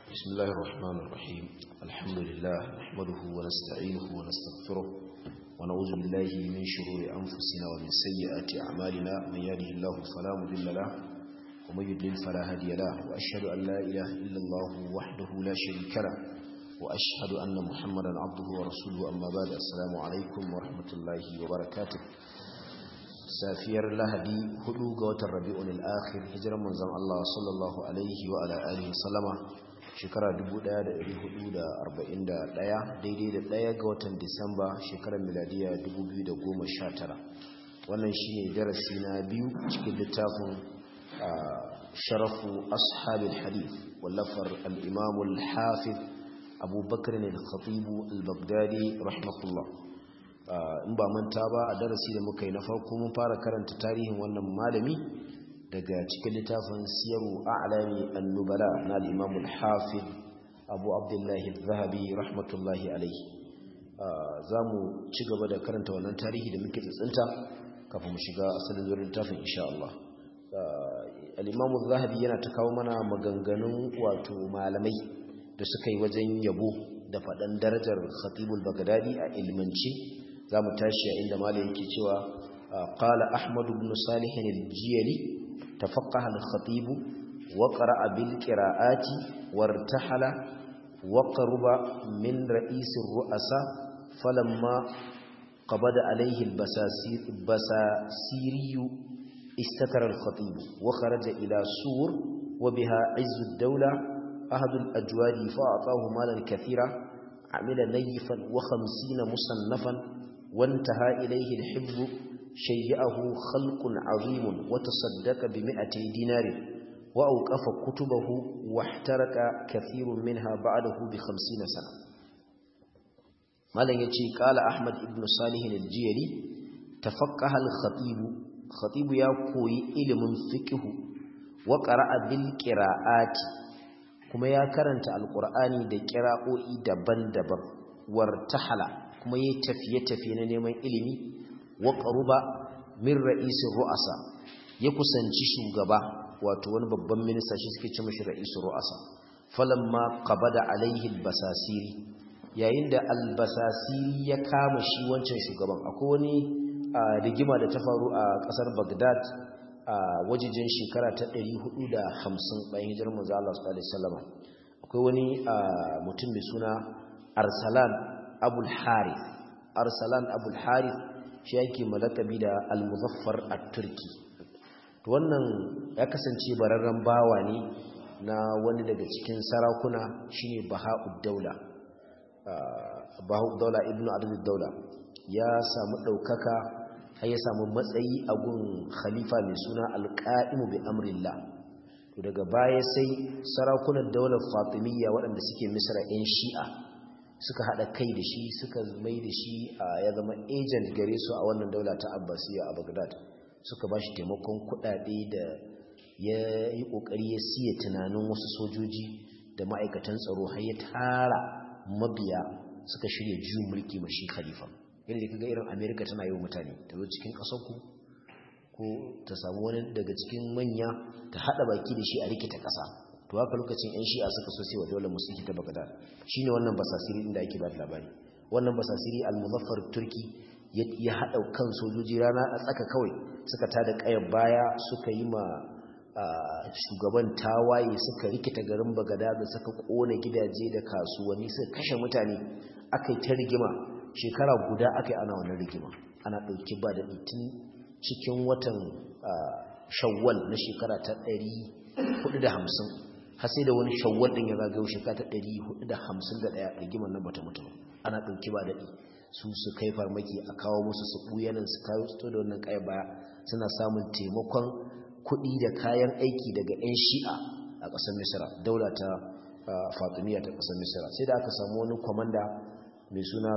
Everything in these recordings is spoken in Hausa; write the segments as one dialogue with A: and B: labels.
A: بسم الله الرحمن الرحيم الحمد لله نحمده ونستعينه ونستغفره ونعوذ بالله من شرور أنفسنا ومن سيئات أعمالنا من يهده الله فلا مضل له ومن يضلل فلا هادي له وأشهد أن لا إله إلا الله وحده لا شريك له وأشهد أن محمدا عبده ورسوله أما بعد السلام عليكم ورحمة الله وبركاته safiyar lahadi hudu ga watan rabi'un al-akhir hijiran manzon Allah sallallahu alaihi wa ala alihi sallama shekara 1441 daidai da daya ga watan Disamba shekarar miladiya 2019 wannan shine darasi na biyu cikin littafin sharafu ashabil hadith wallafar al-imam al-hafiz Abu Bakr al-Khatib al-Baghdadi rahimahullah in ba manta ba a darasi da muka yi na farko mun fara karanta tarihin wannan malami daga cikin littafin siyaru a'lami an-nubala na al-imam al-hafiz abu abdullah az-zahabi rahmatullahi alayhi zamu ci gaba da karanta wannan tarihi da muke tsinta kafin mu shiga asalin zuwa littafin insha Allah al-imam az-zahabi yana ta kawo mana maganganun wato malamai da suka yi wajen yabo da faɗan darajar khatibul bagdadi a ilmance za mu tashi a inda malai yake cewa qala ahmad ibn salih al-jiyali tafaqqaha al-khatib wa qara'a bil qira'ati wartahala wa qaruba min ra'is ar-ru'asa falamma qabada alayhi al-basasir basasiri istakara al-khatib wa kharaja ila sur wa biha 'izz ad-dawla ahad al-ajwadi fa'atahu malan kathira عمل نيفا وخمسين مصنفا وانتهى إليه الحفظ شيئه خلق عظيم وتصدق بمئتي دينار وأوقف كتبه واحترق كثير منها بعده بخمسين سنة مالا يتي قال أحمد بن صالح الجيلي تفقه الخطيب خطيب يقوي إلم فقه وقرأ بالقراءات kuma ya karanta alkur'ani da kira'o'i daban-daban wartahala kuma yayi tafiye-tafiye na neman ilimi wa qaruba min ra'isin ru'asa ya kusanci shugaba wato wani babban minista shi suke ce mishi ra'isin ru'asa falamma qabada alaihi albasasiri yayin da albasasiri ya kama shi wancan shugaban akwai wani rigima da ta faru a kasar Baghdad a wajijin shekara ta 450 bayan hijirar manzo Allah sallallahu alaihi wasallam akwai wani mutum mai suna Arsalan Abul Harith Arsalan Abul Harith shi yake malakabi da Al-Muzaffar at-Turki to wannan ya kasance bararren bawa ne na wani daga cikin sarakuna shine Baha'ud Daula Baha'ud Daula Ibn Abdul Daula ya samu daukaka har ya samu matsayi a gun khalifa mai suna alƙa'imu bi amrillah to daga baya sai sarakunan daular fatimiyya waɗanda suke misra 'yan shi'a suka haɗa kai da shi suka mai da shi ya zama agent gare su a wannan daula ta abbasiyya a bagdad suka ba shi taimakon kuɗaɗe da ya yi ƙoƙari ya siya tunanin wasu sojoji da ma'aikatan tsaro har ya tara mabiya suka shirya juyin mulki mashi khalifa yadda kaga irin amerika tana yi wa mutane ta zo cikin ƙasarku ko ta samu wani daga cikin manya ta haɗa baki da shi a rikita ƙasa to haka lokacin 'yan shi'a suka so sai wa dole musulki ta bagdad shi ne wannan basasiri inda ake ba da labari wannan basasiri al-muzaffar turki ya haɗa kan sojoji rana a tsaka kawai suka tada ƙayar baya suka yi ma shugaban tawaye suka rikita garin bagada da suka ƙona gidaje da kasuwanni suka kashe mutane aka yi ta rigima shekara guda aka yi ana wannan rigima ana ɗauki ba da tun cikin watan shawwal na shekara ta 450 har sai da wani shawwal ɗin ya zagayo shekara ta 451 rigimar nan bata mutu ana ɗauki ba daɗi su su kai farmaki a kawo musu su ɓuyanan su kawo su da wannan kayan baya suna samun taimakon kuɗi da kayan aiki daga 'yan shi'a a ƙasar misira daula ta fatimiyya ta ƙasar misira sai da aka samu wani kwamanda mai suna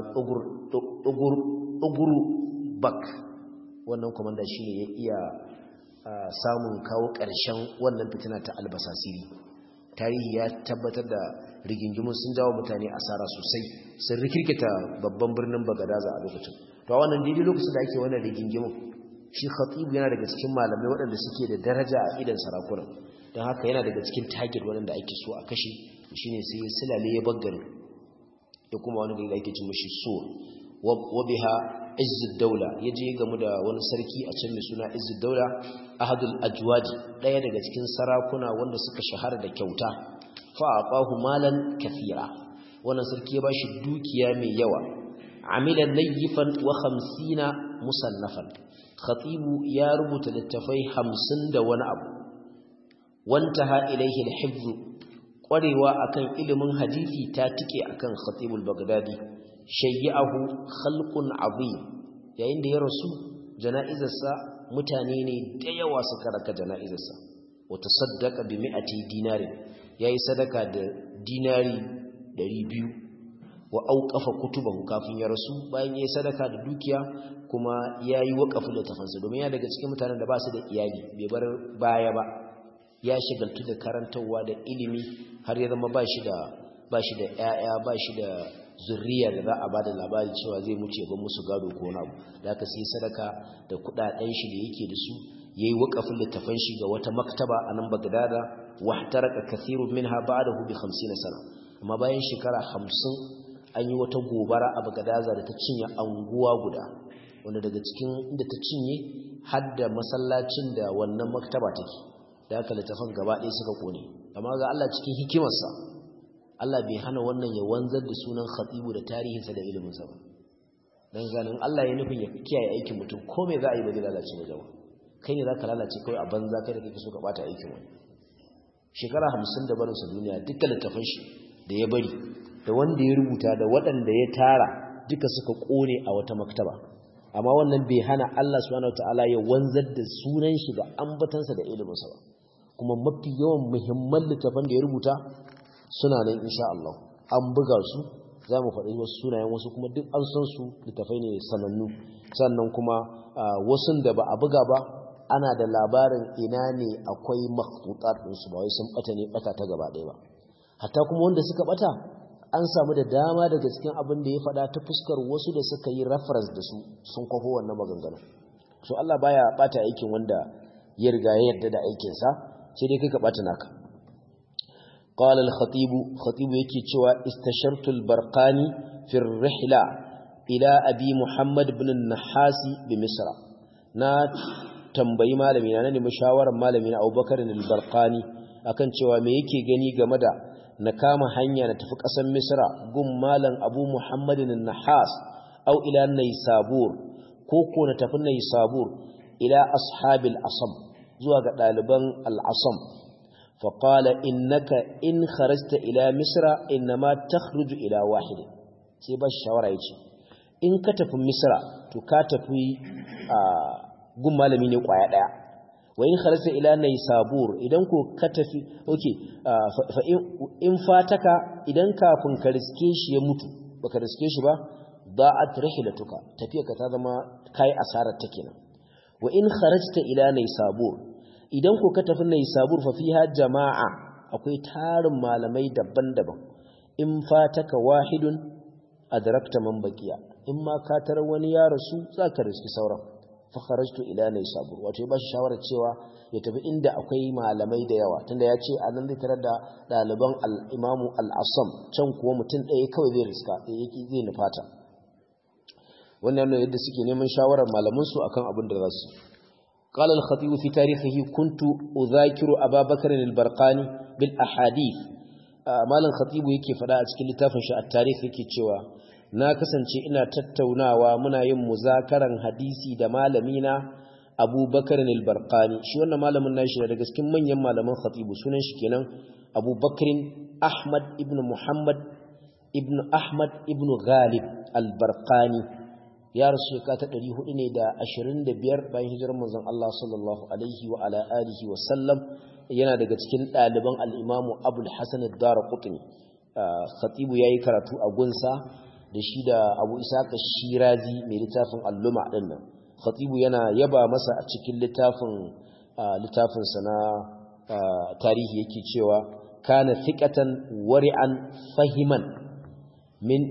A: uguru bak wannan komanda shi ne ya iya samun kawo ƙarshen wannan fitina ta albasasiri tarihi ya tabbatar da rigingimun sun jawo mutane asara sosai sun rikirkita babban birnin bagadaza a lokacin to a wannan daidai lokacin da ake wannan rigingimun shi khatibu yana daga cikin malamai waɗanda suke da daraja a idan sarakunan don haka yana daga cikin target waɗanda ake so a kashe shine sai silale ya baggar ya kuma wani gari da ake cin mashi so wa biha izzud daula yaje gamu da wani sarki a can mai suna izzud daula ahadul ajwaji daya daga cikin sarakuna wanda suka shahara da kyauta fa aqahu malan kathira wannan sarki ya bashi dukiya mai yawa amila layyifan wa 50 musannafan khatibu ya rubuta littafai 50 da wani abu wantaha ilaihi al-hifz kwarewa akan ilimin hadisi ta tike akan khatibul bagdadi shayyahu khalqun azim yayin da ya rasu jana'izarsa mutane ne da yawa suka raka jana'izarsa wa tasaddaqa bi mi'ati dinari yayi sadaka da dinari 200 wa auqafa kutubahu kafin ya rasu bayan yayi sadaka da dukiya kuma yayi waqafin littafansa domin ya daga cikin mutanen da ba su da iyali bai bar baya ba ya shigaltu da karantarwa da ilimi har ya zama ba shi da ba shi da ƴaƴa ba shi da zurriya da za a ba da labari cewa zai mutu ya bar musu gado ko wani abu da aka sai sadaka da kuɗaɗen shi da yake da su yayi waqafin littafan shi ga wata maktaba a nan Bagdada wahtaraka kathirun minha ba'dahu bi 50 sana amma bayan shekara 50 an yi wata gobara a Bagadaza da ta cinye anguwa guda wanda daga cikin inda ta cinye har da masallacin da wannan maktaba take da aka littafan gaba ɗaya suka kone amma ga Allah cikin hikimarsa Allah bai hana wannan ya wanzar da sunan khatibu da tarihinsa da iliminsa ba dan ganin Allah ya nufin ya kiyaye aikin mutum ko me za a yi ba zai lalace ba jama'a kai ne za ka lalace kawai a banza kai da kake so ka bata aikin wani shekara hamsin da barinsa duniya dukkan littafan shi da ya bari da wanda ya rubuta da waɗanda ya tara duka suka ƙone a wata maktaba amma wannan bai hana Allah subhanahu wataala ya wanzar da sunan shi da ambatansa da iliminsa ba kuma mafi yawan muhimman littafan da ya rubuta suna nan insha Allah an buga su za mu faɗi wasu sunayen wasu kuma duk an san su littafai ne sanannu sannan kuma wasun da ba a buga ba ana da labarin ina ne akwai makhtutat ɗinsu ba wai sun ɓata ne ɓata ta gaba ɗaya ba hatta kuma wanda suka ɓata an samu da dama daga cikin abin da ya faɗa ta fuskar wasu da suka yi reference da su sun kwafo wannan maganganu so Allah baya ɓata aikin wanda ya riga ya yarda da aikinsa sai dai kai ka ɓata naka قال الخطيب خطيب yake cewa istashartu al-barqani fi ar-rihla ila abi muhammad ibn an-nahasi bi misra na tambayi malami na nemi shawarar malami na Abubakar al-Barqani akan cewa me yake gani game da na kama hanya na tafi ƙasar Misra gun malam Abu Muhammad an-Nahas aw ila Naysabur ko ko na tafi Naysabur ila ashabil asam zuwa ga ɗaliban al-asam فقال إنك إن خرجت إلى مصر إنما تخرج إلى واحد سيبا الشوارع يجي إن كتف مصر تكاتف gun malami ne kwaya daya wa in kharasta ila naysabur idan ko ka tafi okay fa in fataka idan kafin ka riske shi ya mutu baka riske shi ba da'at rihlatuka tafiyarka ta zama kai asarar ta kenan wa in kharajta ila naysabur idan ko ka tafi naysabur fa fiha jama'a akwai tarin malamai daban-daban in fataka wahidun adrakta man baqiya in ma ka tarar wani ya rasu zaka riski sauran fakharajtu ila naysabur wato ya bashi shawara cewa ya tafi inda akwai malamai da yawa tunda ya ce anan zai tarar da daliban al-imamu al-asam can kuwa mutum ɗaya kawai zai riska yake zai nufata wannan ne yadda suke neman shawarar malaman su akan abin da za su قال الخطيب في تاريخه كنت أذاكر أبا بكر البرقاني بالأحاديث مالا الخطيب yake fada a cikin littafin shi at-tarikh yake cewa na kasance ina tattaunawa muna yin muzakaran hadisi da malamina abubakar al-barqani shi wannan malamin nashi ne daga cikin manyan malaman khatibu sunan shi kenan abubakar ahmad ibn muhammad ibn ahmad ibn ghalib al-barqani ya rasu shekara ta 400 ne da 25 bayan hijirar manzon Allah sallallahu alaihi wa ala alihi wa sallam yana daga cikin ɗaliban al-imam abul hasan ad-darqutni khatibu yayi karatu a gunsa da shi da abu isaka shirazi mai littafin alluma ɗin nan khatibu yana yaba masa a cikin littafin littafinsa na tarihi yake cewa kana thiqatan wari'an fahiman min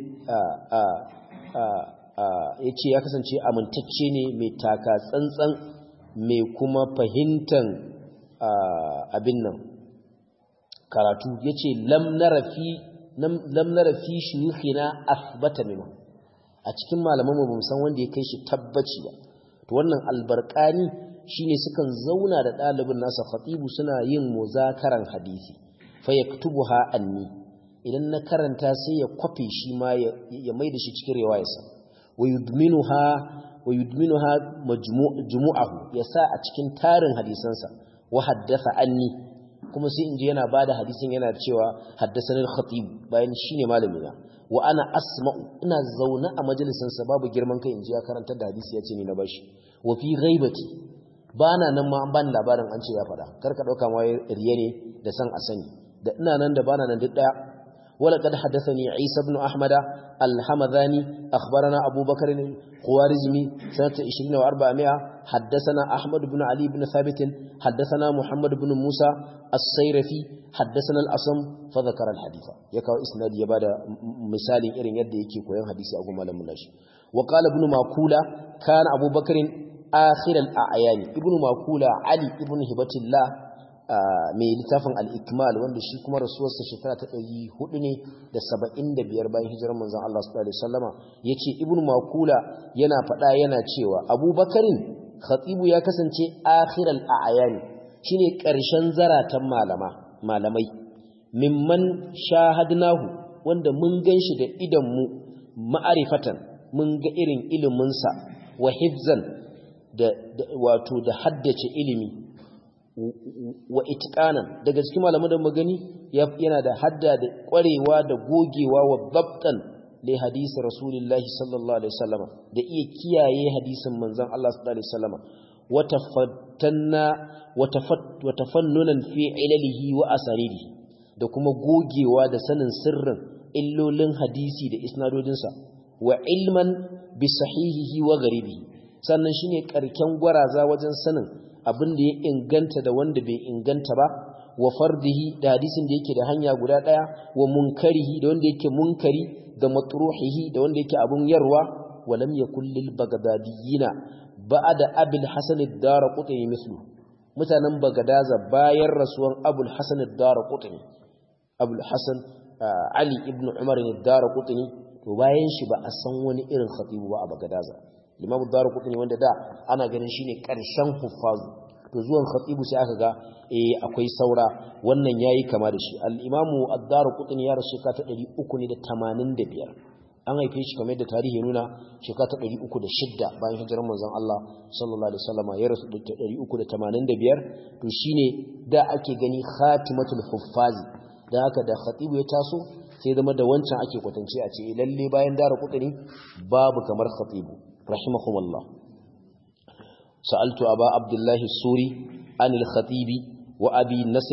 A: yace ya kasance amintacce ne mai taka tsantsan mai kuma fahimtan abin nan karatu yace lam nara fi lam nara fi shuyukhina athbata minhu a cikin malaman mu bamu san wanda ya kai shi tabbaci ba to wannan albarkani shine sukan zauna da ɗalibin nasa khatibu suna yin muzakaran hadisi fa yaktubuha anni idan na karanta sai ya kwafe shi ma ya maida shi cikin riwayarsa wa yudminuha wa yudminuha majmu'ahu yasa a cikin tarin hadisansa wa haddatha anni kuma sai inji yana bada hadisin yana cewa haddathana al-khatib bayan shine malami na wa ana asma'u ina zauna a majalisin sa babu girman kai inji ya karanta da hadisi yace ni na bashi wa fi ghaibati bana nan ma an bani labarin an ce ya fada karka dauka ma riya ne da san a sani da ina nan da bana nan duk daya ولقد حدثني عيسى بن أحمد الحمذاني أخبرنا أبو بكر الخوارزمي سنة 20 و400 حدثنا أحمد بن علي بن ثابت حدثنا محمد بن موسى السيرفي حدثنا الأصم فذكر الحديث يكاو إسناد يبادا مثال إرين يد يكي كوين حديث أبو مالا مناش وقال ابن ماكولا كان أبو بكر آخر الأعيان ابن ماكولا علي ابن هبة الله mai littafin al'ikmal wanda shi kuma rasuwarsa shekara ta ɗari hudu ne da saba'in da biyar bayan hijirar manzan Allah su ɗari sallama ya ce ibn makula yana faɗa yana cewa abubakarin khatibu ya kasance akhiral a ayani shi ne ƙarshen zaratan malamai mimman shahadnahu wanda mun gan shi da idanmu ma'arifatan mun ga irin iliminsa wa hifzan wato da haddace ilimi wa itqanan daga cikin malaman da magani yana da hadda da kwarewa da gogewa wa dabtan li hadisi rasulullahi sallallahu alaihi wasallam da iya kiyaye hadisin manzon Allah sallallahu alaihi wasallam wa tafattanna wa tafannunan fi ilalihi wa asarihi da kuma gogewa da sanin sirrin illolin hadisi da isnadodinsa wa ilman bi sahihihi wa garibihi sannan shine karken gwaraza wajen sanin abin da ya inganta da wanda bai inganta ba wa fardihi da hadisin da yake da hanya guda daya wa munkarihi da wanda yake munkari da matruhihi da wanda yake abun yarwa wa lam yakul lil bagdadiyina ba'da abul hasan ad-darqutni mislu mutanen bagadaza bayan rasuwan abul hasan ad-darqutni abul hasan ali ibn umar ad-darqutni to bayan shi ba a san wani irin khatibu ba a bagadaza limamu darqutni wanda da ana ganin shine karshen huffazu to zuwan khatibu sai aka ga eh akwai saura wannan yayi kama da shi al-imamu ad-darqutni ya rasu ka ta 385 an haife shi kamar da tarihi ya nuna shekara ta 306 bayan hijirar manzon Allah sallallahu alaihi wasallam ya rasu 385 to shine da ake gani khatimatul huffazi da haka da khatibu ya taso sai zama da wancan ake kwatance a ce lalle bayan dara kudini babu kamar khatibu rahimahumullah sa'altu aba abdullahi suri an al-khatibi wa abi nasr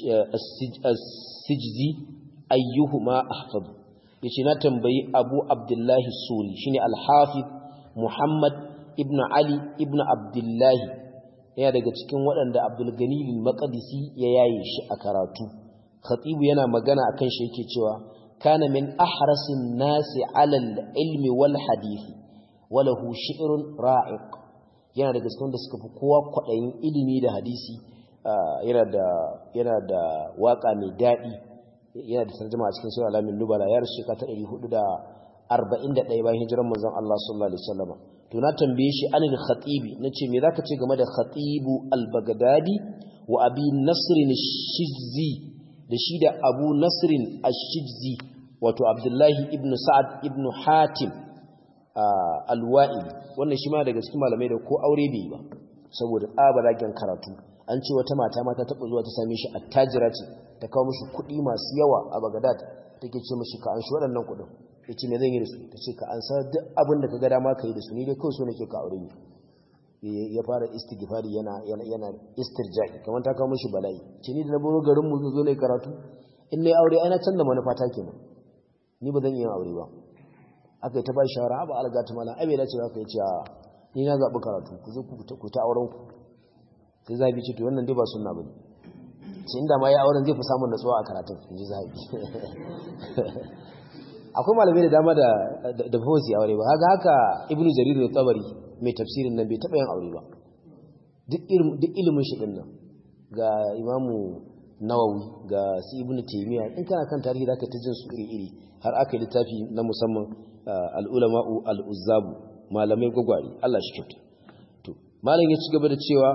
A: as-sijzi ayyuhuma ahfaz yace na tambayi abu abdullahi suri shine al-hafiz muhammad ibn ali ibn abdullahi yana daga cikin waɗanda abdul gani al-maqdisi ya yaye shi a karatu khatibu yana magana akan shi yake cewa kana min ahrasin nasi alal ilmi wal hadisi walahu shi'run ra'iq yana daga cikin da suka fi kowa kwadayin ilimi da hadisi yana da yana da waka mai dadi yana da tarjuma a cikin sura alamin nubala ya rasu ka ta 441 bayan hijiran manzon Allah sallallahu alaihi wasallam to na tambaye shi anil khatibi nace me zaka ce game da khatibu al-baghdadi wa abi nasr al-shizzi da shi da abu nasirin ashijzi wato abdullahi ibn sa'ad ibn hatim alwa'ili wannan shi ma daga cikin malamai da ko aure bai yi ba saboda tsabaragen karatu an ce wata mata mata taɓa zuwa ta same shi attajira ce ta kawo mashi kuɗi masu yawa a bagadad take ce mashi ka an shi waɗannan kuɗin ya ce me zan yi da su ta ce ka an sa duk abin da ka ga dama ka yi da su ni dai kawai so nake ka aure ni ya fara istighfari yana yana istirja'i kamar ta kawo mishi bala'i ce ni da na baro garin mu zo ne karatu in nayi aure ai na canza manufa ta kenan ni ba zan yi aure ba aka yi ta bai shawara ba alga ta mala abe da ce aka yi ce ni na zabi karatu ku zo ku ta auren ku sai zabi ce to wannan dai ba sunna bane sai inda ma ya auren zai fi samun natsuwa a karatun in ji zabi akwai malamai da dama da da ba su aure ba haka haka ibnu jarir al-tabari mai tafsirin nan bai taɓa yin aure ba duk ilimin shi ɗin nan ga imamu nawawi ga su ibnu taymiya in kana kan tarihi zaka ta jin su iri iri har aka yi littafi na musamman al-ulama'u al-uzzabu malamai gwagware Allah shi kyauta to malam ya ci gaba da cewa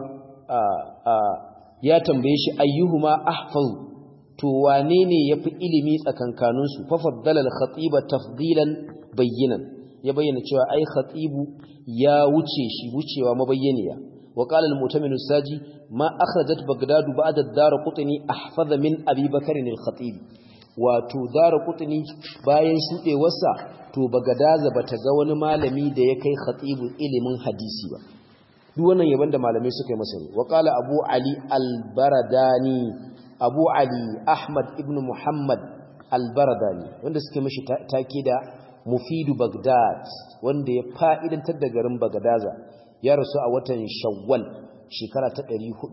A: ya tambaye shi ayyuhuma ahfaz to wane ne yafi ilimi tsakankanin su fa faddala al-khatiba tafdilan bayyinan ya bayyana cewa ai khatibu ya wuce shi wucewa mabayyaniya wa qala al-mu'tamin saji ma akhrajat baghdad ba'da ad-darqutni ahfaza min abi bakr al-khatib wato darqutni bayan shudewarsa to bagadaza bata ga wani malami da ya kai khatibu ilimin hadisi ba duk wannan yaban da malamai suka yi masa ne wa qala abu ali al-baradani abu ali ahmad ibn muhammad al-baradani wanda suke mishi take da mufidu bagdad wanda ya fa'idantar da garin bagadaza ya rasu a watan shawwal shekara ta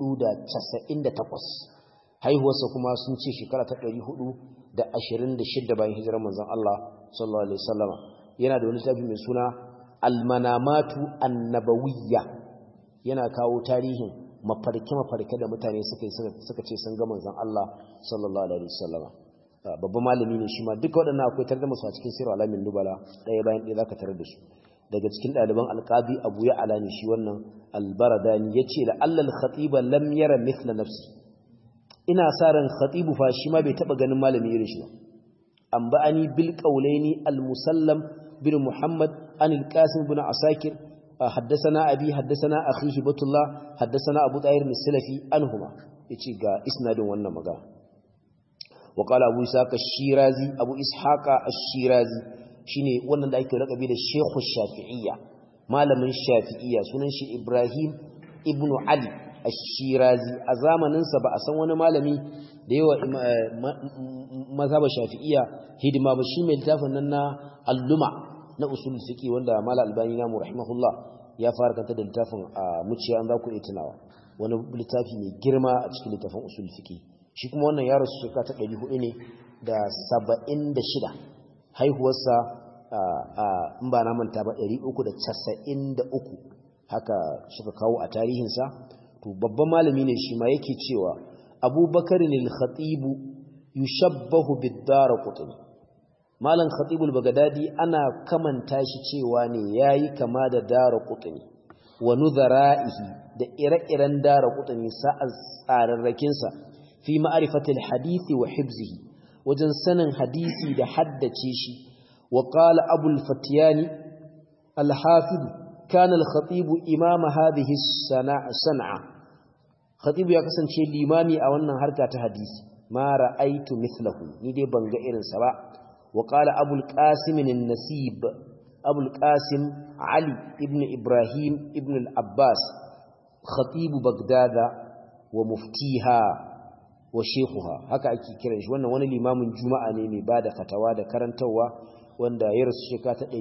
A: 498 haihuwarsa kuma sun ce shekara ta 426 bayan hijirar manzon Allah sallallahu alaihi wasallama yana da wani tafi mai suna almanamatu annabawiyya yana kawo tarihin mafarke mafarke da mutane suka yi suka ce sun ga manzon Allah sallallahu alaihi wasallama babban malami ne shi ma duka waɗannan akwai tare da masu a cikin sirar alamin nubala ɗaya bayan ɗaya zaka tarar da su daga cikin ɗaliban alƙabi abu ya ala ne shi wannan albaradani ya ce la'allal khatiba lam yara mithla nafsi ina sa ran khatibu fa shi ma bai taɓa ganin malami irin shi ba an ba'ani bil qawlaini al musallam bin muhammad an al qasim bin asakir حدثنا أبي حدثنا أخي هبة الله حدثنا أبو طاهر السلفي عنهما يجي ga isnadin wannan magana وقال أبو إسحاق الشيرازي أبو إسحاق الشيرازي شيني wannan da ake rakabi da Sheikh Shafi'iyya malamin Shafi'iyya sunan shi Ibrahim ibn Ali Ash-Shirazi a zamanin sa ba a san wani malami da yawa mazhab Shafi'iyya hidima ba shi mai littafin nan na Al-Luma na usul fiqi wanda Malam Albani namu rahimahullah ya fara kanta da littafin a muciya an za ku iya tunawa wani littafi mai girma a cikin littafin usul fiqi shi kuma wannan ya rasu shekara ta ɗari hudu ne da saba'in da shida haihuwarsa in ba na manta ba ɗari uku da casa'in da uku haka suka kawo a tarihinsa to babban malami ne shi ma yake cewa abubakar ne khatibu yushabbahu bid-dara qutni malam khatibul bagadadi ana kamanta shi cewa ne yayi kama da dara qutni wa nudhara'ihi da ire-iren dara qutni sa'an tsararrakinsa fi ma'arifatil hadisi wa hibzihi wajen sanin hadisi da haddace shi wa qala abul fatiyani al-hafid kana al-khatib imam hadhihi san'a khatib ya kasance limami a wannan harka ta hadisi ma ra'aitu mithlahu ni dai ban ga irin sa ba wa qala abul qasim an-nasib abul qasim ali ibn ibrahim ibn al-abbas khatib bagdada wa muftiha wa shekuha haka ake kiran shi wannan wani limamin juma'a ne mai bada fatawa da karantarwa wanda ya rasu shekara ta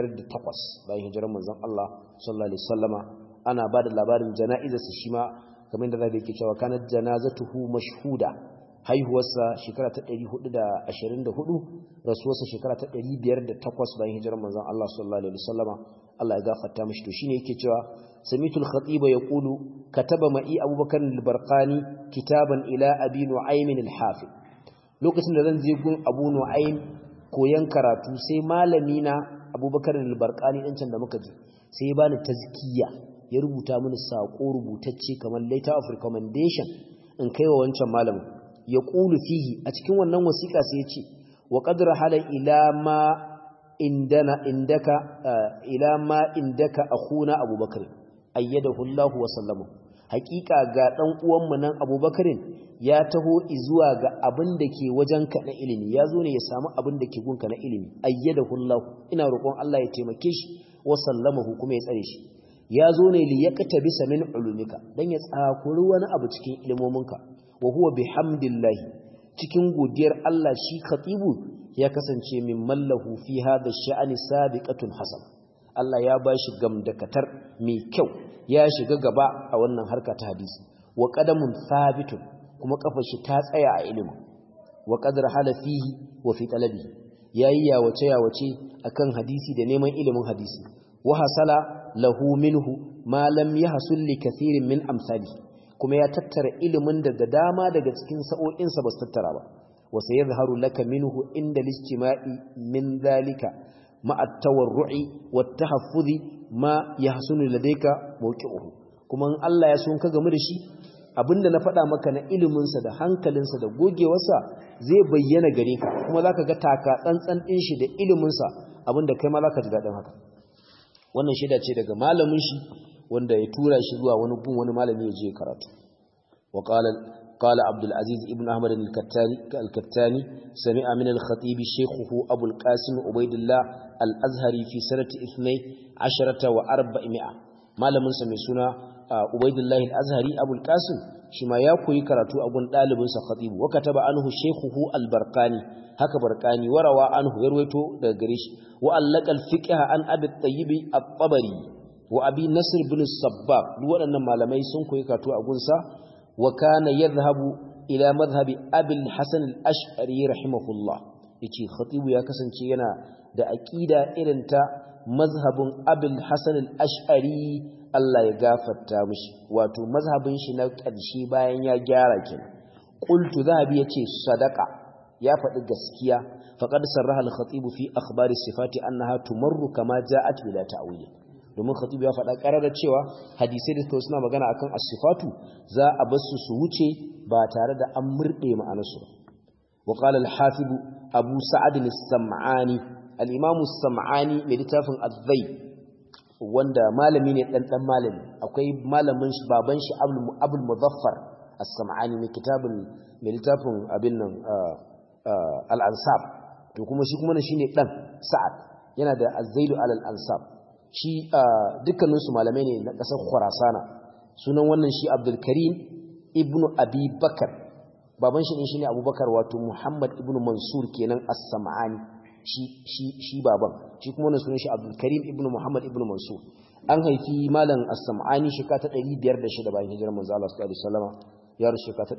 A: 508 bayan hijirar manzon Allah sallallahu alaihi wasallama ana bada labarin jana'izarsa shi ma kamar da zai yake cewa kanat janazatuhu mashhuda haihuwarsa shekara ta 424 rasuwarsa shekara ta 508 bayan hijirar manzon Allah sallallahu alaihi wasallama Allah ya gafarta mishi to shine yake cewa samitul khatiba yaqulu kataba ma'i abubakar al-barqani kitaban ila abi nu'aym al-hafiz lokacin da zan je gun abu nu'aym koyan karatu sai malami na abubakar al-barqani din can da muka ji sai ya bani tazkiya ya rubuta mini sako rubutacce kamar letter of recommendation in kaiwa wancan malamin ya qulu fihi a cikin wannan wasiƙa sai ya ce wa qad rahala ila ma indana indaka ila ma indaka akhuna abubakar ayyadahu Allah wa sallamu hakika ga dan uwanmu nan abubakarin ya taho zuwa ga abin da ke wajenka na ilimi ya zo ne ya samu abin da ke gunka na ilimi ayyadahu Allah ina roƙon Allah ya taimake shi wa sallamahu kuma ya tsare shi ya zo ne li yaktabisa min ulumika dan ya tsakuri wani abu cikin ilimominka wa huwa bihamdillahi cikin godiyar Allah shi khatibu ya kasance min mallahu fi hada sha'ani sabiqatun hasan Allah ya bashi gamdakatar mai kyau ya shiga gaba a wannan harka ta hadisi wa qadamun sabitun kuma kafar shi ta tsaya a ilimi wa qadar hala fihi wa fi talabi yayi yawace yawace akan hadisi da neman ilimin hadisi wa hasala lahu minhu ma lam yahsul li kathirin min amsali kuma ya tattara ilimin da da dama daga cikin sa'o'insa ba su tattara ba wa sayadhharu laka minhu inda listima'i min dhalika ma'a at-tawarru'i wat-tahaffuzi ma yahsunu ladayka mawqi'uhu kuma in Allah ya so ka gamu da shi abinda na faɗa maka na iliminsa da hankalinsa da gogewarsa zai bayyana gare ka kuma zaka ga taka tsantsan din shi da iliminsa abinda kai ma zaka ji dadin haka wannan shaida ce daga malamin shi wanda ya tura shi zuwa wani gun wani malami ya je karatu wa qala qala abdul aziz ibn ahmad al-kattani al-kattani sami'a min al-khatib shaykhuhu abu al-qasim ubaydullah al-azhari fi sanati 12 wa 400 malamin sa mai suna ubaydullah al-azhari abu al-qasim shi ma ya koyi karatu a gun dalibin sa khatib wa kataba anhu shaykhuhu al-barqani haka barqani warawa anhu yarwaito daga gare shi wa allaka al-fiqh an abi at-tayyib at-tabari wa abi nasr bin sabbab duk waɗannan malamai sun koyi karatu a gunsa wa kana yadhhabu ila madhhabi abi al-hasan al-ash'ari rahimahullah yace khatib ya kasance yana da aqida irin ta mazhabin abi al-hasan al-ash'ari Allah ya gafarta mishi wato mazhabin shi na ƙarshe bayan ya gyara kenan qultu zahabi yace sadaqa ya faɗi gaskiya faqad sarraha al-khatib fi akhbari sifati annaha tumarru kama ja'at bila ta'wil domin khatib ya faɗa ƙararra cewa hadisai da suka suna magana akan as-sifatu za a bar su su wuce ba tare da an murde ma'anarsu wa qala al-hafiz abu sa'ad as-sam'ani al-imam as-sam'ani mai littafin az-zay wanda malami ne dan dan malami akwai malamin shi baban shi abul muzaffar as-sam'ani mai kitabun mai littafin abin nan al-ansab to kuma shi kuma shine dan sa'ad yana da az-zailu al-ansab shi dukkanin su malamai ne na kasar khurasana sunan wannan shi abdul karim ibnu abi bakar baban shi ne shine abubakar wato muhammad ibnu mansur kenan as-sam'ani shi shi shi baban shi kuma wannan sunan shi abdul karim ibnu muhammad ibnu mansur an haifi malam as-sam'ani shekara ta 506 bayan hijirar manzo Allah sallallahu alaihi wasallam ya rushe shekara ta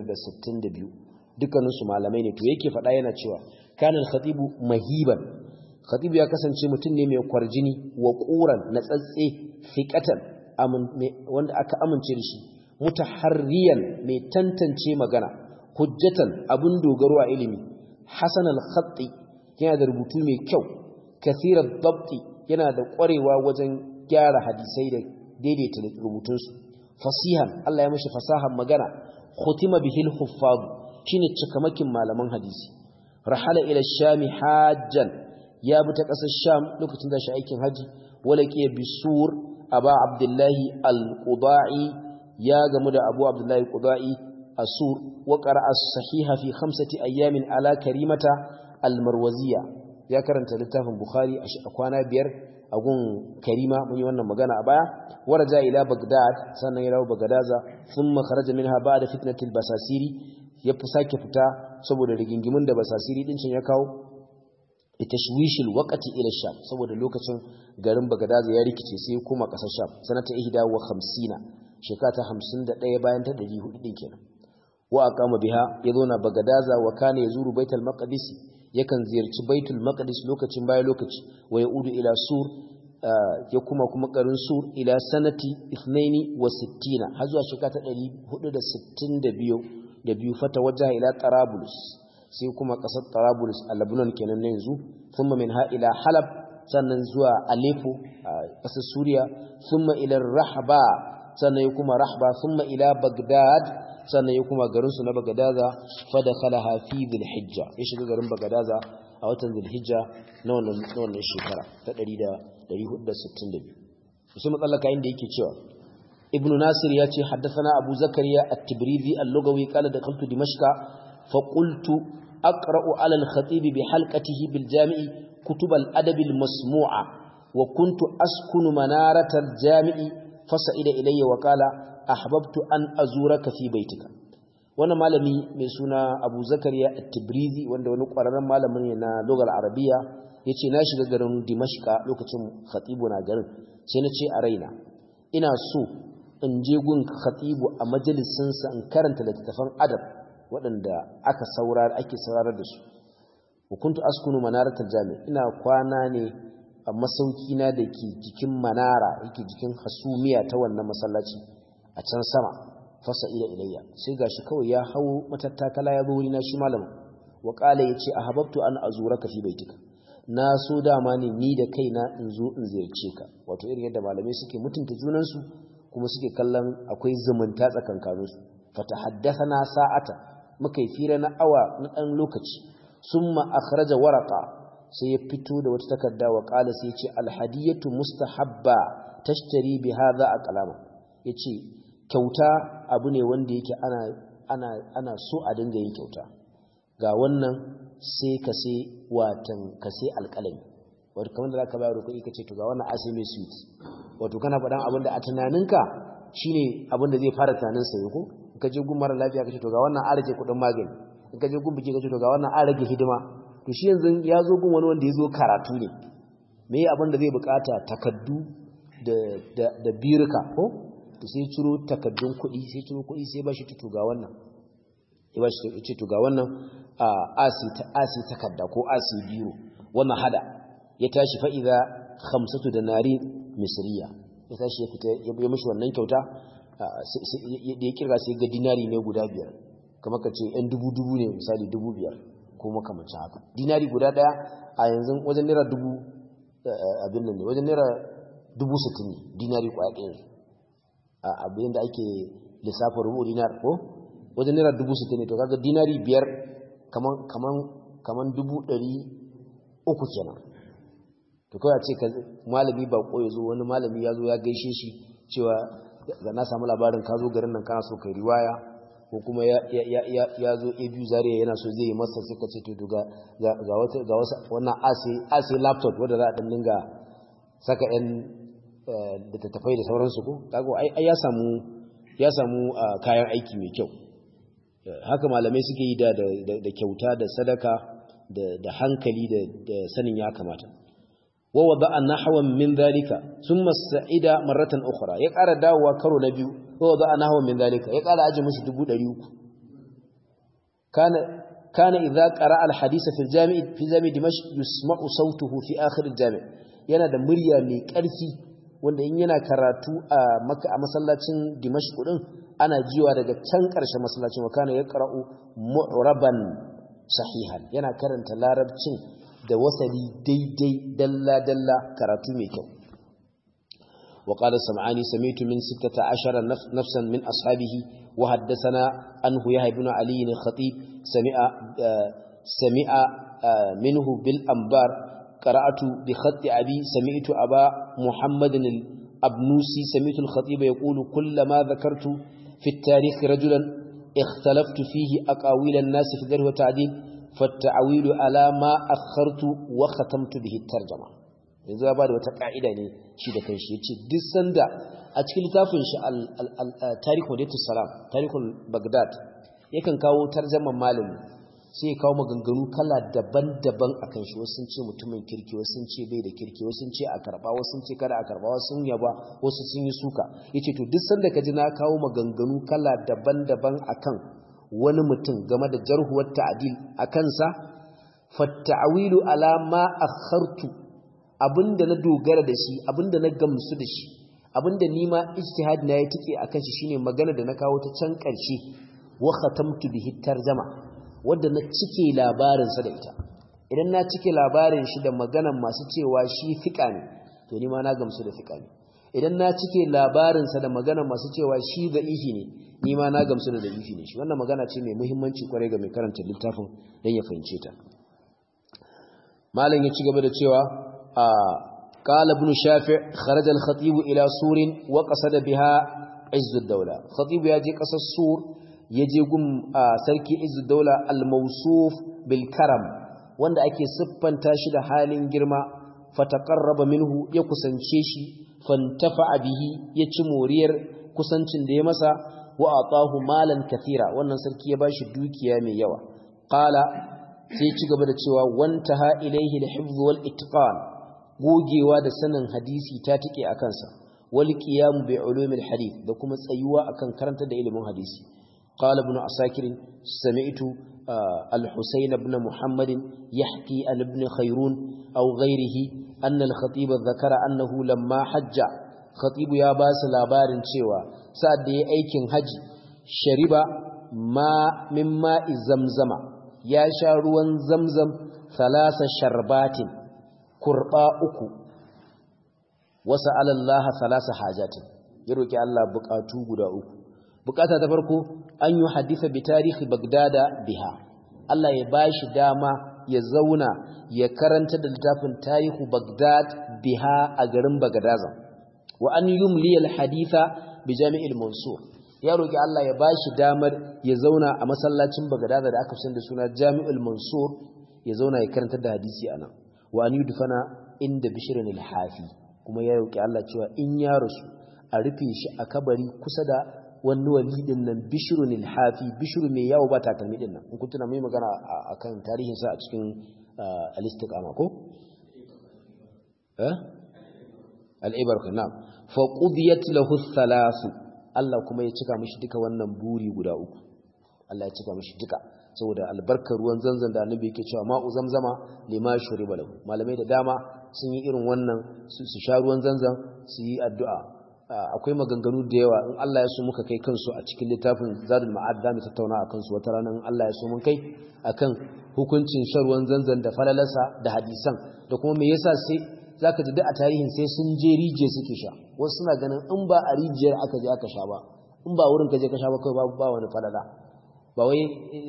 A: 562 dukkanin su malamai ne to yake faɗa yana cewa kana al-khatibu mahiban khatibu ya kasance mutum ne mai kwarjini wa quran na tsatse fiqatan wanda aka amince da shi mutaharriyan mai tantance magana hujjatan abun dogaro a ilimi hasan al-khatti yana da rubutu mai kyau kathirar dabti yana da ƙwarewa wajen gyara hadisai da daidaita rubutunsu fasihan Allah ya mashi fasahan magana khutima bihil huffaz shine cikamakin malaman hadisi rahala ila shami hajjan ya bi ta ƙasar sham lokacin da shi aikin haji walaki bisur aba abdullahi al-qudai ya gamu da abu abdullahi al-qudai asur wa qara'a as-sahiha fi khamsati ayamin ala karimata al-marwaziya ya karanta littafin bukhari a kwana biyar a gun karima mun yi wannan magana a baya waraja ila bagdad sannan ya rawo bagadaza thumma kharaja minha ba'da fitnatil basasiri ya fi sake fita saboda rigingimin da basasiri din ya kawo tashwishil waqti ila sham saboda lokacin garin bagadaza ya rikice sai kuma kasar sham sanata 51 shekara ta 51 bayan ta 400 din kenan wa aqama biha yazuna bagadaza wa kana yazuru baitul maqdis yakan ziyarci baitul maqdis lokacin baya lokaci wa yaudu ila sur ya kuma kuma garin sur ila sanati 62 har zuwa shekara ta 462 da biyu fata wajaha ila tarabulus sai kuma kasar tarabulus a lebanon kenan na yanzu thumma min ha ila halab sannan zuwa aleppo a kasar suriya thumma ila rahba sannan ya kuma rahba thumma ila bagdad sannan ya kuma garinsu na bagadaza fada khalaha fi dhilhijja ya shiga garin bagadaza a watan dhilhijja na wannan shekara ta 1462 sai matsalaka inda yake cewa ibn nasir ya ce haddathana abu zakariya at-tibrizi al-lugawi qala dakhaltu dimashqa fa qultu aqra'u 'ala al-khatib bi halqatihi bil jami'i kutub al-adab al-masmu'a wa kuntu askunu manarata al-jami'i fasa'ida ilayya wa qala ahbabtu an azuraka fi baitika wannan malami mai suna Abu Zakariya At-Tibrizi wanda wani ƙwararren malamin ne na lugar Arabiya yace na shiga garin Dimashqa lokacin khatibu na garin sai na ce a raina ina so in je gun khatibu a majalisin sa in karanta littattafan adab waɗanda aka saurara ake saurarar da su wa kuntu askunu manaratal jami ina kwana ne a masauki na dake jikin manara yake jikin hasumiya ta wannan masallaci a can sama fasa'ila ilayya sai gashi kawai ya hawo matattakala ya zo wurina shi malamin wa qala yace ahabbtu an azuraka fi baitika na so dama ne ni da kaina in zo in ziyarce ka wato irin yadda malamai suke mutunta junansu kuma suke kallon akwai zumunta tsakankaninsu fatahaddathana sa'ata muka yi fira na awa na dan lokaci summa akhraja waraqa sai ya fito da wata takarda wa qala sai ya ce alhadiyatu mustahabba tashtari bi hadha aqlama yace kyauta abu ne wanda yake ana ana ana so a dinga yin kyauta ga wannan sai ka sai watan ka sai alƙalami wato kamar da zaka bayar kuɗi kace to ga wannan asai mai sweet wato kana faɗan abin da a tunaninka shine abin da zai fara tunanin sa ko in ka je gun mara lafiya kace to ga wannan an rage kuɗin magani in ka je gun biki kace to ga wannan an rage hidima to shi yanzu ya zo gun wani wanda ya zo karatu ne me abin da zai bukata takaddu da da da birka ko to sai ciro takaddun kuɗi sai ciro kuɗi sai ba shi to ga wannan ya ba shi ce to ga wannan asi ta asi takadda ko asi biro wannan hada ya tashi fa idza khamsatu danari misriya ya tashi ya fita ya mishi wannan kyauta da ya kirga sai ga dinari ne guda biyar kamar ka ce yan dubu dubu ne misali dubu biyar ko makamancin haka dinari guda daya a yanzu wajen naira dubu abin nan ne wajen naira dubu sittin ne dinari kwaya ɗaya abin da ake lissafin rubu dinar ko wajen naira dubu sittin ne to kaga dinari biyar kaman kaman kaman dubu ɗari uku kenan to kawai a ce ka malami ba ko ya zo wani malami ya zo ya gaishe shi cewa ga na samu labarin ka zo garin nan kana so kai riwaya ko kuma ya zo a biyu zariya yana so zai yi masa sai ka ce to ga ga wata ga wasa wannan ase laptop wanda za a dan dinga saka yan da tattafai da sauransu ko kago ai ya samu ya samu kayan aiki mai kyau haka malamai suke yi da da kyauta da sadaka da hankali da sanin ya kamata wa wada'a nahwan min dhalika thumma sa'ida marratan ukhra ya ƙara dawowa karo na biyu wa wada'a nahwan min dhalika ya ƙara aje mishi 300 kana kana idza qara'a al-hadith fi al-jami' fi jami' dimashq yusma'u sawtuhu fi akhir al-jami' yana da murya mai ƙarfi wanda in yana karatu a maka a masallacin dimashq din ana jiwa daga can ƙarshen masallacin wa kana yaqra'u mu'raban sahihan yana karanta larabcin da wasali daidai dalla dalla karatu mai kyau wa qala sam'ani sami'tu min 16 nafsan min ashabihi wa haddathana anhu yahya ibn ali al-khatib sami'a sami'a minhu bil anbar qara'atu bi khatti abi sami'tu aba muhammadin al-abnusi sami'tu al-khatib yaqulu kullama dhakartu في التاريخ رجلا اختلفت فيه أقاويل الناس في ذره وتعديل فالتعويل على ما أخرت وختمت به الترجمة yanzu ya bada wata ka'ida ne shi da kanshi yace duk sanda a cikin littafin shi al-tarikh wadatus salam tarikhul baghdad yakan kawo tarjaman malami sai ya kawo maganganu kala daban-daban akan shi wasu sun ce mutumin kirki wasu sun ce bai da kirki wasu sun ce a karba wasu sun ce kada a karba wasu sun yaba wasu sun yi suka yace to duk sanda ka ji na kawo maganganu kala daban-daban akan wani mutum game da jarhuwar ta'dil akan sa fatta'wilu ala ma akhartu abinda na dogara da shi abinda na gamsu da shi abinda ni ma ijtihad na ya tike akan shi shine magana da na kawo ta can karshe wa khatamtu bihi tarjama wadda na cike labarinsa da ita idan na cike labarin shi da maganan masu cewa shi fika ne to ni ma na gamsu da fika ne idan na cike labarinsa da maganan masu cewa shi da'ifi ne ni ma na gamsu da da'ifi ne shi wannan magana ce mai muhimmanci kwarai ga mai karanta littafin don ya fahimce ta malam ya ci gaba da cewa a قال ابن شافع خرج الخطيب إلى سور وقصد بها عز الدولة خطيب يجي قصد سور yaje gun sarki izu daula al-mawsuf bil karam wanda ake siffanta shi da halin girma fataqarraba minhu ya kusance shi fantafa bihi ya ci moriyar kusancin da ya masa wa atahu malan kathira wannan sarki ya bashi dukiya mai yawa qala sai ci gaba da cewa wantaha ilaihi al-hifz wal itqan gogewa da sanin hadisi ta tike akan sa wal qiyam bi ulumil hadith da kuma tsayuwa akan karanta da ilimin hadisi قال ابن عساكر سمعت الحسين بن محمد يحكي عن ابن خيرون أو غيره أن الخطيب ذكر أنه لما حج خطيب يا باس لابار شوى سعد أيكن حج shariba ma min ma'i zamzama ya sha ruwan zamzam thalasa sharbatin kurba uku wasa alallaha thalasa hajatin ya roki Allah bukatu guda uku bukata ta farko an yi hadisa bi tarihi bagdada biha Allah ya bashi dama ya zauna ya karanta da littafin tarihu bagdad biha a garin bagdazan wa an yumli al haditha bi jami'il mansur ya roki Allah ya bashi damar ya zauna a masallacin bagdaza da aka fi da suna jami'ul mansur ya zauna ya karanta da hadisi anan wa an yudfana inda bishrin al hafi kuma ya roki Allah cewa in ya rasu a rufe shi a kabari kusa da wani wali din nan bishrun al-hafi bishru mai yawo ba takalmi din nan in kun tuna mai magana akan tarihin sa a cikin al-istiqama ko eh al-ibar kana fa qudiyat lahu thalath Allah kuma ya cika mishi duka wannan buri guda uku Allah ya cika mishi duka saboda albarkar ruwan zanzan da annabi yake cewa ma'u zamzama lima shuriba lahu malamai da dama sun yi irin wannan su sha ruwan zanzan su yi addu'a akwai maganganu da yawa in Allah ya so muka kai kansu a cikin littafin zadul ma'ad da mu tattauna akan su wata rana in Allah ya so mun kai akan hukuncin sharwan zanzan da falalarsa da hadisan da kuma me yasa sai zaka ji da a tarihin sai sun je rijiya suke sha wasu suna ganin in ba a rijiyar aka je aka sha ba in ba wurin ka je ka sha ba kai ba ba wani falala ba wai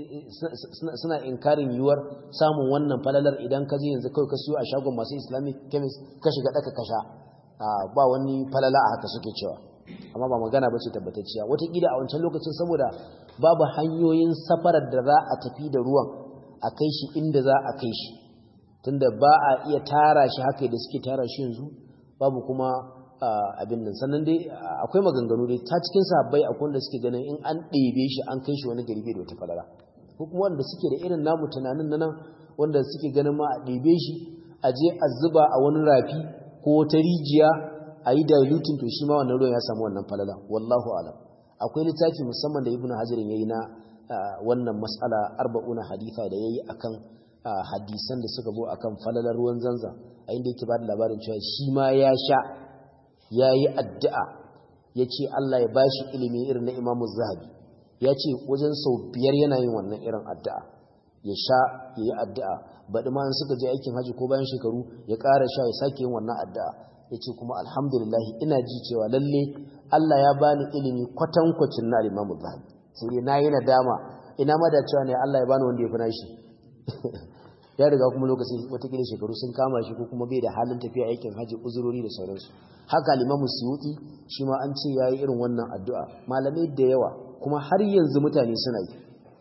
A: suna inkarin yiwuwar samun wannan falalar idan ka je yanzu kawai ka siyo a shagon masu islamic chemist ka shiga daka ka sha ba wani falala a haka suke cewa amma ba magana ba ce tabbatacciya watakila a wancan lokacin saboda babu hanyoyin safarar da za a tafi da ruwan a kai shi inda za a kai shi tunda ba a iya tara shi haka da suke tara shi yanzu babu kuma abin nan sannan dai akwai maganganu dai ta cikin sahabbai akwai wanda suke ganin in an ɗebe shi an kai shi wani gari bai da wata falala ko kuma wanda suke da irin namu tunanin nan wanda suke ganin ma a ɗebe shi a je a zuba a wani rafi ko ta rijiya a yi dilutin to shi ma wannan ruwan ya samu wannan falala wallahu alam akwai littafi musamman da ibnu hajar yayi na wannan mas'ala arba'una haditha da yayi akan hadisan da suka zo akan falalar ruwan zanza a inda yake bada labarin cewa shi ma ya sha yayi addu'a yace Allah ya bashi ilimi irin na Imam Zahabi yace wajen sau biyar yana yin wannan irin addu'a ya sha yayi addu'a baɗi ma suka je aikin haji ko bayan shekaru ya ƙara sha ya sake yin wannan addu'a ya ce kuma alhamdulillahi ina ji cewa lalle Allah ya bani ilimi kwatankwacin na alimamu zahabi sai dai na yi nadama ina ma da cewa ne Allah ya bani wanda ya fi nashi ya riga kuma lokacin watakila shekaru sun kama shi ko kuma bai da halin tafiya aikin haji uzurori da sauransu haka alimamu suyuti shi ma an ce ya yi irin wannan addu'a malamai da yawa kuma har yanzu mutane suna yi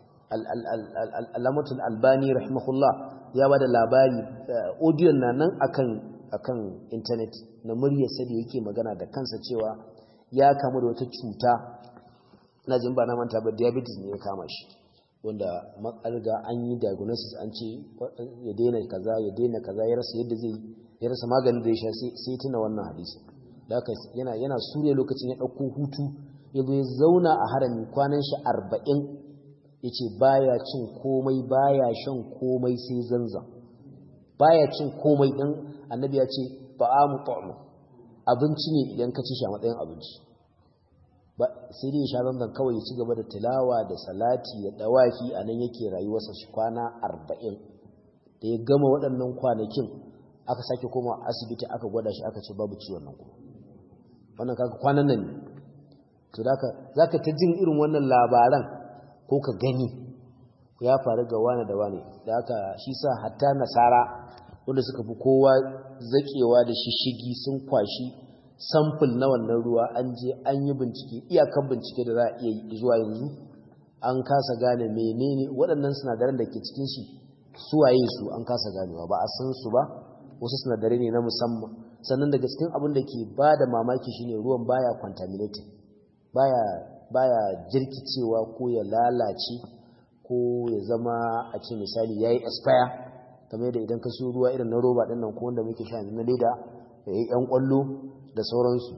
A: al'amatul albani rahimahullah ya ba da labari odiyon na nan akan akan intanet na muryarsa da yake magana da kansa cewa ya kamu da wata cuta na jin ba na manta ba diabetes ne ya kama shi wanda makarga an yi diagnosis an ce ya daina kaza ya daina kaza ya rasa yadda zai ya rasa maganin da ya sha sai tuna wannan hadisi da haka yana yana sure lokacin ya dauko hutu ya zo ya zauna a harami kwanan shi arba'in ya ce baya cin komai baya shan komai sai zanzan baya cin komai ɗin annabi ya ce ba'amu ta'mu abinci ne idan ka ci shi a matsayin abinci ba sai dai ya sha zanzan kawai ya ci gaba da tilawa da salati da dawafi a nan yake rayuwarsa shi kwana arba'in da ya gama waɗannan kwanakin aka sake koma asibiti aka gwada shi aka ce babu ciwon nan kuma wannan kaga kwanan nan ne to zaka zaka ta jin irin wannan labaran ko ka gani ya faru ga wane da wane da haka shi sa hatta nasara wanda suka fi kowa zakewa da shishigi sun kwashi samfil na wannan ruwa an je an yi bincike iyakan bincike da za a iya yi zuwa yanzu an kasa gane menene waɗannan sinadaran da ke cikin shi suwaye su an kasa ganewa ba a san su ba wasu sinadarai ne na musamman sannan daga cikin abin da ke ba da mamaki shine ruwan baya contaminated baya baya jirkicewa ko ya lalace ko ya zama a ce misali yayi expire kamar da idan ka so ruwa irin na roba din nan ko wanda muke sha na leda yayi yan kwallo da sauransu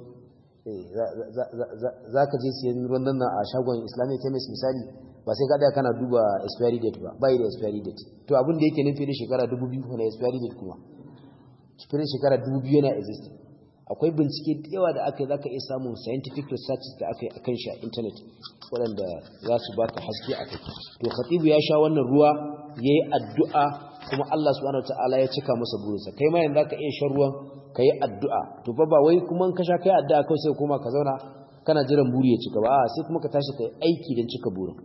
A: za ka je siyan ruwan nan a shagon islamic chemist misali ba sai kada kana duba expiry date ba bai da expiry date to abin da yake nufi da shekara 2000 na expiry date kuma cikin shekara 2000 yana exist akwai bincike da yawa da aka yi zaka iya samun scientific research da aka yi akan shi a internet waɗanda za su baka haske a kai to khatibu ya sha wannan ruwa yayi addu'a kuma Allah subhanahu wataala ya cika masa burinsa kai ma yanzu zaka iya shan ruwan kai addu'a to fa ba wai kuma in ka sha kai addu'a kai sai kuma ka zauna kana jiran buri ya cika ba a sai kuma ka tashi kai aiki don cika burin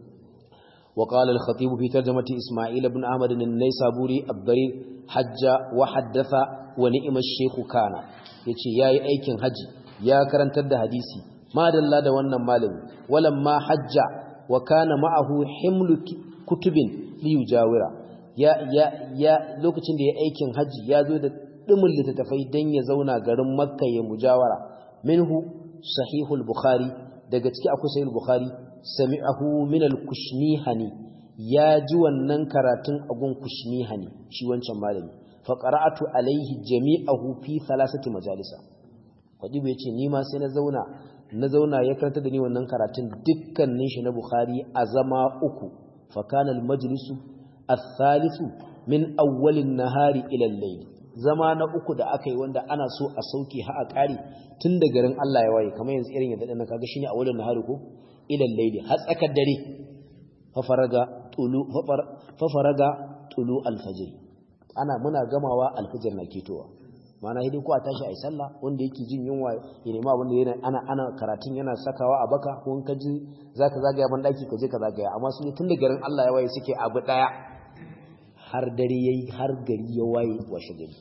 A: وقال الخطيب في ترجمة إسماعيل بن أحمد النيسابوري الضرير حج وحدث ونئم الشيخ كان يتي ياي أيكن حج يا كرنتر ده حديثي ما دل ده wannan malami ولما حج وكان معه حمل كتب ليجاورا ya ya ya lokacin da ya aikin haji ya zo da dimin littattafai dan ya zauna garin Makka ya mujawara minhu sahihul bukhari daga ciki akwai sahihul bukhari sami'ahu min al-kushnihani ya ji wannan karatun agun kushnihani shi wancan malami fa qara'atu alaihi jami'ahu fi thalathati majalisa kwadibu yace ni ma sai na zauna na zauna ya karanta da ni wannan karatun dukkanin shi na bukhari a zama uku fa kana al-majlisu ath-thalithu min awwal an-nahari ila al-layl zama na uku da aka yi wanda ana so a sauke ha a ƙari tun da garin Allah ya waye kamar yanzu irin yadda ɗan kaga shine a wurin nahari ko ilal layli har tsakar dare fafaraga tulu fafaraga tulu alfajr ana muna gamawa alfajr na ketowa mana hidin ko a tashi ai sallah wanda yake jin yunwa ya nema wanda yana ana ana karatun yana sakawa a baka ko in ka ji zaka zagaya ban daki ka je ka zagaya amma sun tun da garin Allah ya waye suke abu daya har dare yayi har gari ya waye washe gari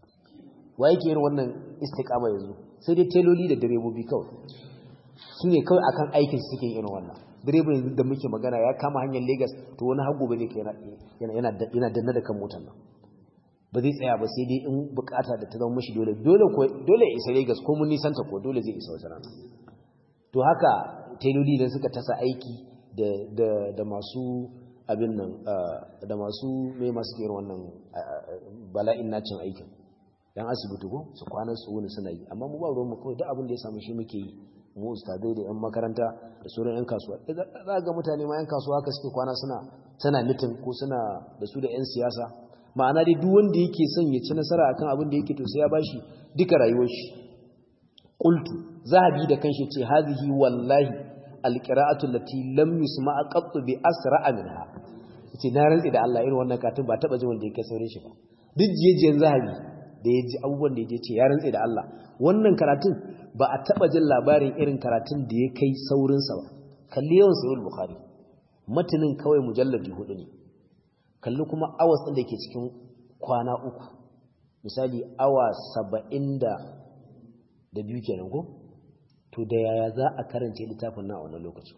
A: waye ke irin wannan istiqama yanzu sai dai teloli da direbobi kawai su ne kawai akan aikin suke irin wannan direban yanzu da muke magana ya kama hanyar Lagos to wani hagu bane ke yana yana yana danna da kan motar nan ba zai tsaya ba sai dai in bukata da ta zama mashi dole dole ko dole ya isa Lagos ko mun nisanta ko dole zai isa wata rana to haka teloli da suka tasa aiki da da da masu abin nan da masu mai masu irin wannan bala'in nacin aikin dan asibiti ko su kwana su wuni suna yi amma mu ba ruwan mu kawai duk abin da ya samu shi muke yi mu ustadai da yan makaranta da sauran yan kasuwa za ga mutane ma yan kasuwa haka suke kwana suna tana mitin ko suna da su da yan siyasa ma'ana dai duk wanda yake son ya ci nasara akan abin da yake to sai ya bashi duka rayuwar shi qultu zahabi da kanshi ce hazihi wallahi alqira'atu allati lam yusma'a qattu bi asra'a minha yace na rantsi da Allah irin wannan katin ba taba jin wanda yake saurin shi ba duk jiyejiyen zahabi da ya ji abubuwan da ya ce ya rantse da Allah wannan karatun ba a taɓa jin labarin irin karatun da ya kai saurinsa ba kalli yawan sayul bukhari matanin kawai mujalladi hudu ne kalli kuma awas ɗin da ke cikin kwana uku misali awa saba'in da da biyu kenan ko to da yaya za a karance littafin na a wannan lokacin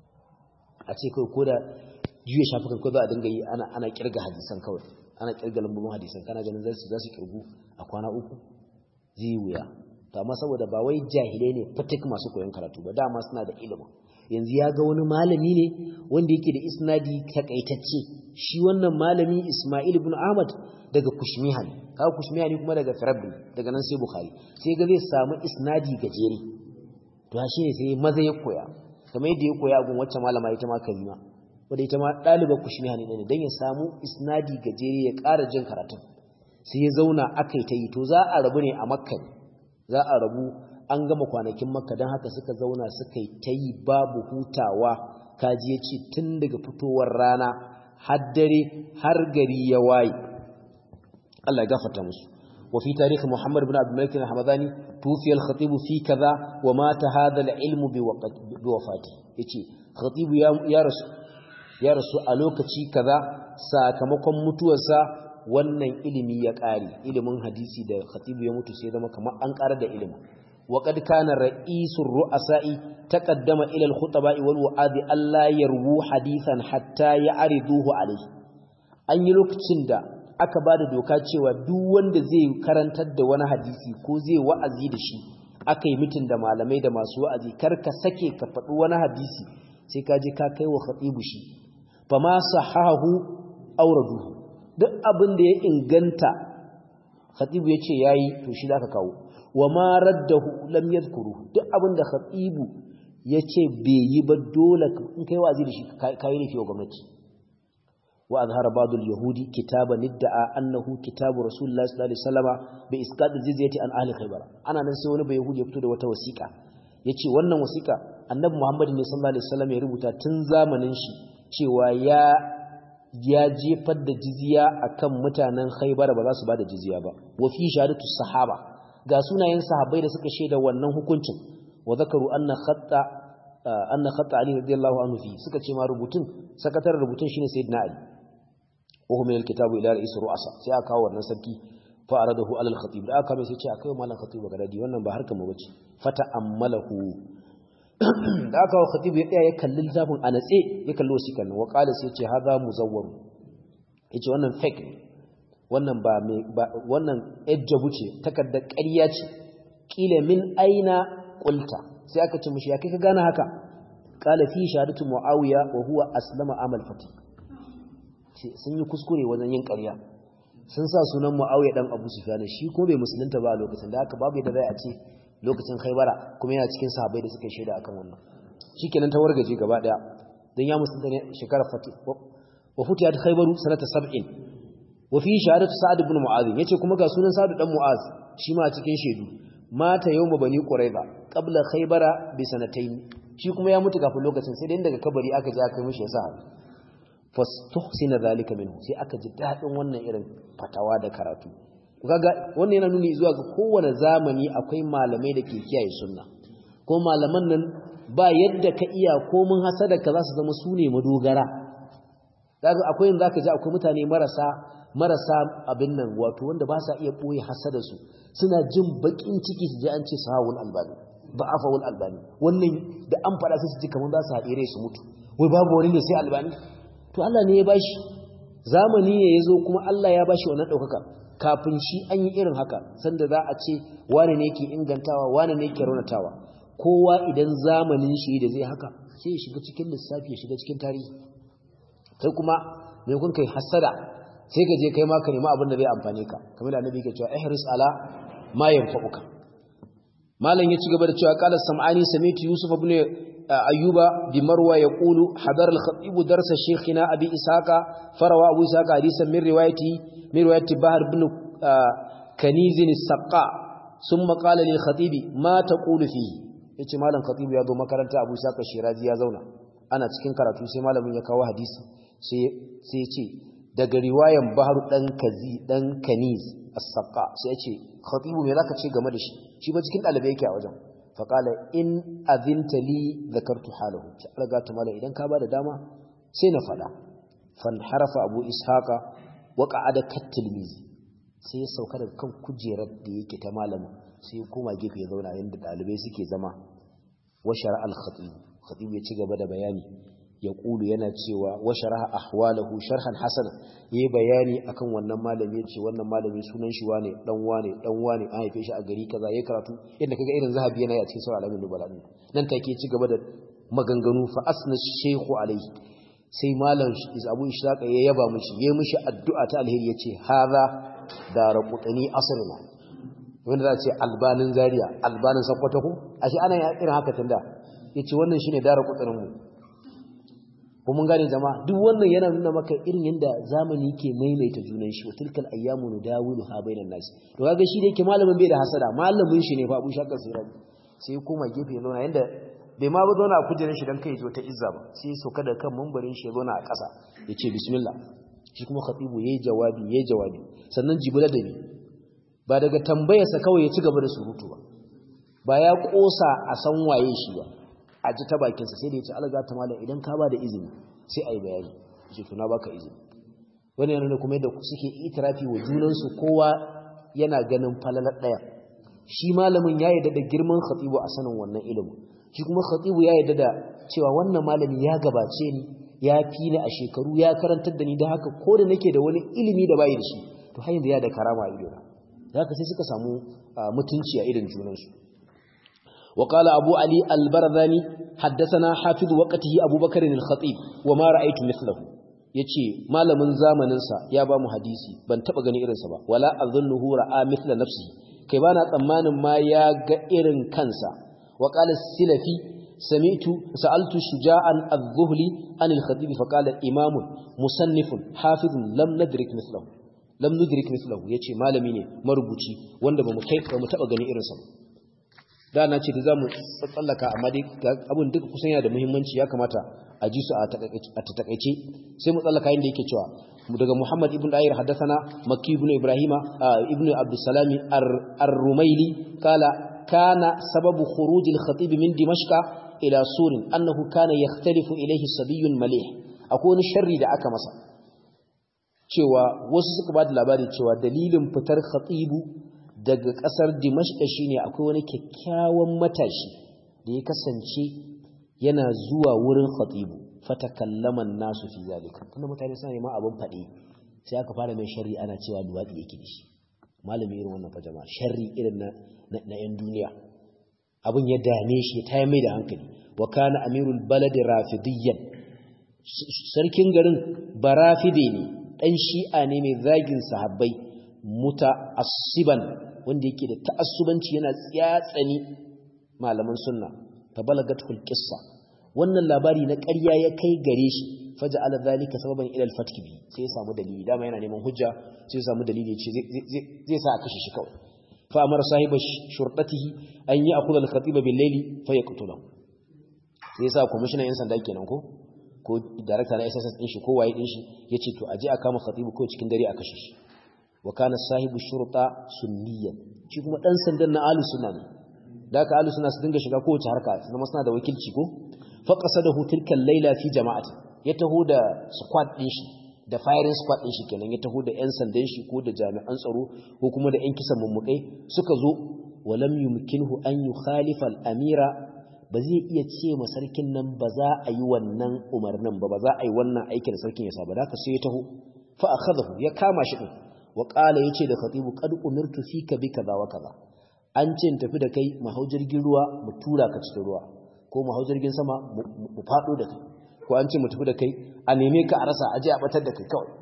A: a ce kawai ko da juya shafukan ko za a dinga yi ana ana kirga hadisan kawai ana kirga lambobin hadisan kana ganin za su za su kirgu a kwana uku zai wuya to amma saboda ba wai jahilai ne fatik masu koyon karatu ba dama suna da ilimin yanzu ya ga wani malami ne wanda yake da isnadi takaitacce shi wannan malami Ismail ibn Ahmad daga Kushmihan kaga Kushmihan kuma daga Firabbi daga nan sai Bukhari sai ga zai samu isnadi gajere to shi ne sai maza ya koya kamar yadda ya koya gun wacce malama ita ma Karima wanda ita ma ɗalibar Kushmihan ne dan ya samu isnadi gajere ya ƙara jin karatun sai ya zauna akai ta yi to za a rabu ne a Makka za a rabu an gama kwanakin makka don haka suka zauna suka yi ta yi babu hutawa kaji ya ce tun daga fitowar rana har dare har gari ya waye Allah ya gafarta musu wa fi tarihi Muhammad ibn Abdul Malik al-Hamadani tufiya al-khatib fi kaza wa mata hadha al-ilm bi wafati yace khatib ya rasu ya rasu a lokaci kaza sakamakon mutuwarsa wannan ilimi ya ƙare ilimin hadisi da khatibu ya mutu sai zama kamar an ƙarar da ilimin وقد كان رئيس الرؤساء تقدم إلى الخطباء والوعاذ ألا يروا حديثا حتى يعرضوه عليه an yi lokacin da aka ba da doka cewa duk wanda zai karantar da wani hadisi ko zai wa'azi da shi aka yi mitin da malamai da masu wa'azi kar ka sake ka faɗi wani hadisi sai ka je ka kai wa khatibu shi fa ma sahahu auraduhu duk abin da ya inganta khatibu yace yayi to shi zaka kawo wa ma raddahu lam yadhkuruhu duk abinda khatibu yace bai yi ba dole in kai wazi da shi kai ne fiye gwamnati wa azhara ba'd al-yahudi kitaban idda'a annahu kitabu rasulullahi sallallahu alaihi wasallam bi isqat al-jizyati an ahli khaybar ana nan sai wani bai yahudi ya fito da wata wasiƙa yace wannan wasiƙa annabi muhammad ne sallallahu alaihi wasallam ya rubuta tun zamanin shi cewa ya ya jefar da jizya akan mutanen khaybar ba za su bada jizya ba wa fi shahadatu sahaba ga sunayen sahabbai da suka shaida wannan hukuncin wa zakaru anna khatta anna khatta ali radiyallahu anhu fi suka ce ma rubutun sakataren rubutun shine sayyidina ali wa hum min alkitabu ila ra'is ru'asa sai aka kawo wannan sarki fa aradahu ala al-khatib da aka mai sai ce akai mallan khatib ga dadi wannan ba harkar mu bace fata ammalahu da aka kawo khatib ya tsaya ya kalli littafin a natse ya kalli wasikan wa qala sai ce hadha muzawwar yace wannan fake ne wannan ba mai wannan ejjabu ce takardar ƙarya ce kila min aina qulta sai aka ce mishi ya kai ka gane haka qala fi shahadatu muawiya wa huwa aslama amal fati sun yi kuskure wajen yin ƙarya sun sa sunan muawiya dan abu sufyan shi ko bai musulunta ba a lokacin da haka babu yadda zai a ce lokacin khaybara kuma yana cikin sahabbai da suka shaida akan wannan shikenan ta wargaje gaba daya dan ya musulunta ne shekarar fati wa futiyat khaybaru sanata 70 wa fi shahadatu sa'ad ibn mu'adh yace kuma ga sunan sa'ad dan mu'adh shi ma cikin shaidu mata yawma bani quraiba qabla khaybara bi sanatayn shi kuma ya mutu kafin lokacin sai dai daga kabari aka ji aka mishi yasa fastuhsina zalika minhu sai aka ji dadin wannan irin fatawa da karatu kaga wannan yana nuni zuwa ga kowane zamani akwai malamai da ke kiyaye sunna ko malaman nan ba yadda ka iya ko mun hasada ka za su zama sune madogara kaga akwai yanzu zaka ji akwai mutane marasa marasa abin nan wato wanda ba sa iya ɓoye hasadarsu suna jin baƙin ciki su je an ce sahawul albani ba afawul albani wannan da an faɗa su ji kamar za su haɗe rai su mutu wai babu wani ne sai albani to Allah ne ya bashi zamani ne ya zo kuma Allah ya bashi wannan ɗaukaka kafin shi an yi irin haka sanda za a ce wane ne ke ingantawa wane ne ke raunatawa kowa idan zamanin shi da zai haka sai ya shiga cikin lissafi ya shiga cikin tarihi kai kuma me kun kai hasada sai ka je kai ma ka nemi abin da zai amfane ka kamar da annabi ke cewa ihris ala ma yanfa'uka malam ya ci gaba da cewa qala sam'ani samitu yusuf ibn ayyuba bi marwa yaqulu hadar al-khatib darsa shaykhina abi ishaqa farawa abu ishaqa hadisan min riwayati min riwayati bahr ibn kaniz as-saqa thumma qala lil khatib ma taqulu fi yace malam khatib ya zo makaranta abu ishaqa shirazi ya zauna ana cikin karatu sai malamin ya kawo hadisi sai sai ya ce daga riwayan bahar dan kazi dan kaniz as-saqa sai ya ce khatibu me zaka ce game da shi shi ba cikin dalibai yake a wajen fa qala in azinta li zakartu halahu ki alga ta mala idan ka bada dama sai na fada fan harafa abu ishaqa wa qa'ada katilmizi sai ya sauka daga kan kujerar da yake ta malamin sai ya koma gefe ya zauna yanda dalibai suke zama wa shara al-khatib khatib ya ci gaba da bayani ya ƙulu yana cewa wa sharaha ahwalahu sharhan hasana yayi bayani akan wannan malami yace wannan malami sunan shi wane dan wane dan wane an haife shi a gari kaza yayi karatu yadda kaga irin zahabi yana a cikin sura alamin nubala din nan take ci gaba da maganganu fa asna shaykhu alaihi sai malam Abu Ishaq ya yaba mishi yayi mishi addu'a ta alheri yace hadha daraqutani asrina wanda za ce albanin zaria albanin sakwato ko ashe ana irin haka tunda yace wannan shine daraqutanin mu ko mun gane jama'a duk wannan yana nuna maka irin yanda zamani ke maimaita junan shi wa tilkal ayyamu nudawilu ha bainan nas to kaga shi da yake malamin bai da hasada malamin shi ne fa Abu Shakar Siraj sai koma gefe yana yanda bai ma ba zauna a kujerar shi dan kai zo ta izza ba sai soka da kan mumbarin shi ya zauna a ƙasa yace bismillah shi kuma khatibu yayi jawabi yayi jawabi sannan jibula da ni ba daga tambayarsa kawai ya ci gaba da surutu ba ba ya kosa a san waye shi ba a ji ta bakinsa sai da ya ce alaga ta malam idan ka ba da izini sai a yi bayani ce tuna baka izini wani yana kuma yadda suke itirafi wa junansu kowa yana ganin falalar ɗaya shi malamin ya yarda da girman khatibu a sanin wannan ilimin shi kuma khatibu ya yarda da cewa wannan malami ya gabace ni ya fi ni a shekaru ya karantar da ni da haka ko da nake da wani ilimi da bayi da shi to har yanzu ya da karama a idona da haka sai suka samu mutunci a idan junansu وقال أبو علي البرذاني حدثنا حافظ وقته أبو بكر الخطيب وما رأيت مثله yace malamin zamaninsa ya ba mu hadisi ban taba gani irinsa ba wala azunnuhu ra'a mithla nafsi kai bana tsammanin ma ya ga irin kansa wa qala silafi سمعت سألت شجاعا الظهلي عن الخطيب فقال إمام مصنف حافظ لم ندرك مثله لم ندرك مثله yace malami ne marubuci wanda bamu kai bamu taba gani irin sa da na ce da zamu tsallaka amma dai abun duka kusan yana da muhimmanci ya kamata a ji su a takaice sai mu tsallaka inda yake cewa daga Muhammad ibn Dayr haddathana Makki ibn Ibrahima ibn Abdussalam ar-Rumaili kala kana sababu khuruj al-khatib min Dimashq ila Surin annahu kana yakhtalifu ilayhi sabiyyun malih akwai wani sharri da aka masa cewa wasu suka ba da labari cewa dalilin fitar khatibu daga kasar Dimashq shine akwai wani kyakkyawan matashi da ya kasance yana zuwa wurin khatibu fatakallaman nasu fi zalika kuma mutane suna neman abin faɗi sai aka fara mai sharri ana cewa duwatsi yake da shi malami irin wannan fajama sharri irin na na yan duniya abin ya dame shi ta mai da hankali wa kana amirul balad rafidiyyan sarkin garin barafide ne dan shi'a ne mai zagin sahabbai muta'assiban wanda yake da ta'assubanci yana tsayatsani malaman sunna fa balagatul qissa wannan labari na ƙarya ya kai gare shi faja ala zalika sababan ila al-fatk bi sai ya samu dalili dama yana neman hujja sai ya samu dalili ce zai sa a kashe shi kawai fa amara sahiba shurtatihi an yi akula al-khatiba bil layli fa yaqtula sai ya sa commissioner yan sanda kenan ko ko director na SSS din shi ko waye din shi yace to aje a kama khatibu ko cikin dare a kashe shi wa kana sahibu shurta sunniyan shi kuma dan sandan na ahlus sunna ne da ka ahlus sunna su dinga shiga kowace harka su zama suna da wakilci ko faqasadahu tilka al-laila fi jama'ati ya taho da squad din shi da firing squad din shi kenan ya taho da yan sandan shi ko da jami'an tsaro ko kuma da yan kisan mummukai suka zo walam yumkinhu an yukhalifa al-amira ba zai iya ce ma sarkin nan ba za a yi wannan umarnin ba ba za a yi wannan aikin sarkin ya saba da ka sai ya taho fa akhadahu ya kama shi din wa qala yace da khatibu qad umirtu fika bi kaza wa kaza an ce tafi da kai mahau jirgin ruwa mu tura ka cikin ruwa ko mu hau jirgin sama mu faɗo da kai ko an ce mu tafi da kai a neme ka a rasa aje a batar da kai kawai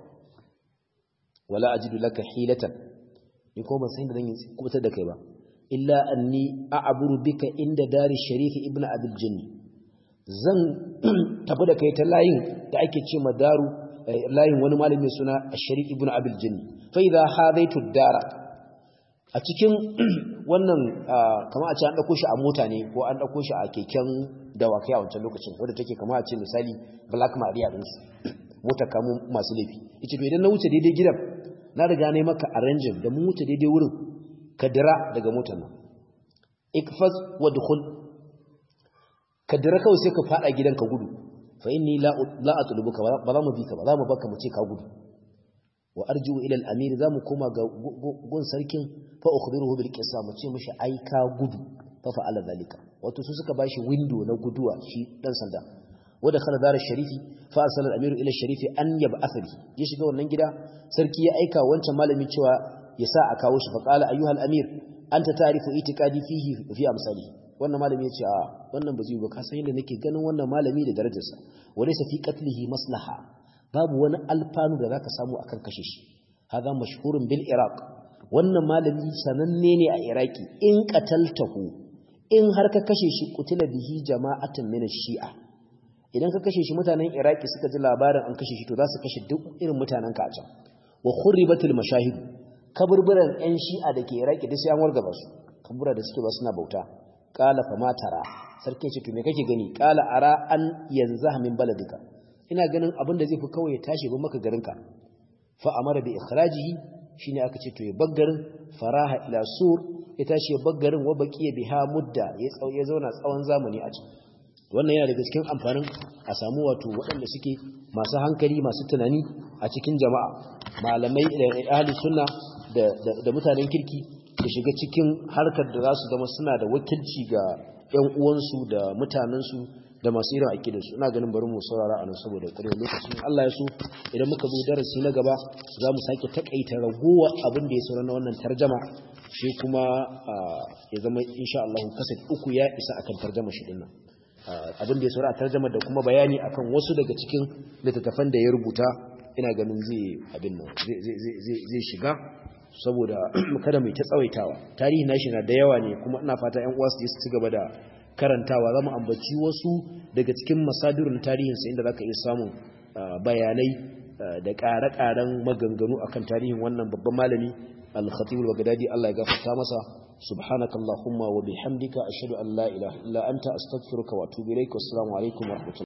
A: wala ajidu laka hilatan ni ko ban san da zan yi kubutar da kai ba illa anni a'buru bika inda dari sharif ibnu abul jinni zan tafi da kai ta layin da ake ce ma daru layin wani malami suna sharif ibnu abul jinni fa idha hadaitu dara a cikin wannan kama a ce an ɗauko shi a mota ne ko an ɗauko shi a keken dawakai a wancan lokacin wadda take kama a ce misali black maria ɗinsu mota kamun masu laifi ita to idan na wuce daidai gidan na riga ne maka arrangin da mun wuce daidai wurin ka dira daga motar nan ikfaz wa dukhul ka dira kawai sai ka fada gidan ka gudu fa inni la la atlubuka ba za mu bi ka ba za mu baka mu ce ka gudu wa arju ila al-amir zamu koma ga gun sarkin fa ukhbiruhu bil qissa mu ce mishi ai ka gudu fa fa'ala zalika wato su suka bashi window na guduwa shi dan sanda wada khala dar sharifi fa arsala al-amir ila sharifi an yab'ath bi ya shiga wannan gida sarki ya aika wancan malami cewa ya sa a kawo shi fa qala ayyuhal amir anta ta'rifu itiqadi fihi fi amsali wannan malami ya ce a wannan ba zai ba ka san yadda nake ganin wannan malami da darajarsa walaysa fi qatlihi maslaha babu wani alfanu da zaka samu akan kashe shi hada mashhurun bil iraq wannan malami sananne ne a iraki in qataltahu in har ka kashe shi kutila bihi jama'atan min shia idan ka kashe shi mutanen iraki suka ji labarin an kashe shi to za su kashe duk irin mutanen ka a can wa khuribatul mashahid kaburburan yan shi'a da ke iraki da sai an wargaba su kabura da suke ba suna bauta qala fa matara sarki ce to me kake gani qala ara an yanzaha min baladika ina ganin abin da zai fi kawai ya tashi ba maka garinka fa amara bi ikhrajihi shine aka ce to ya baggarin faraha ila sur ya tashi ya baggarin wa baqiya biha mudda ya ya zauna tsawon zamani a can wannan yana daga cikin amfanin a samu wato waɗanda suke masu hankali masu tunani a cikin jama'a malamai da ahli sunna da da mutanen kirki da shiga cikin harkar da za su zama suna da wakilci ga ƴan uwansu da mutanensu da masu irin aƙidarsu ina ganin bari mu saurara a nan saboda ƙaryar lokacin Allah ya so idan muka zo darasi na gaba za mu sake takaita ragowa abin da ya saura na wannan tarjama shi kuma ya zama insha Allah kasat uku ya isa akan tarjama shi dinnan abin da ya saura a tarjama da kuma bayani akan wasu daga cikin littattafan da ya rubuta ina ganin zai abin nan zai shiga saboda kada mai ta tsawaitawa tarihi na shi na da yawa ne kuma ina fata ƴan uwa su je su ci gaba da karantawa za mu ambaci wasu daga cikin masadirun tarihinsa inda za ka iya samun bayanai da ƙare-ƙaren maganganu akan tarihin wannan babban malami al-khatib al-baghdadi Allah ya gafarta masa subhanakallahumma wa bihamdika ashhadu an la ilaha illa anta astaghfiruka wa atubu ilaik wassalamu alaikum wa rahmatullahi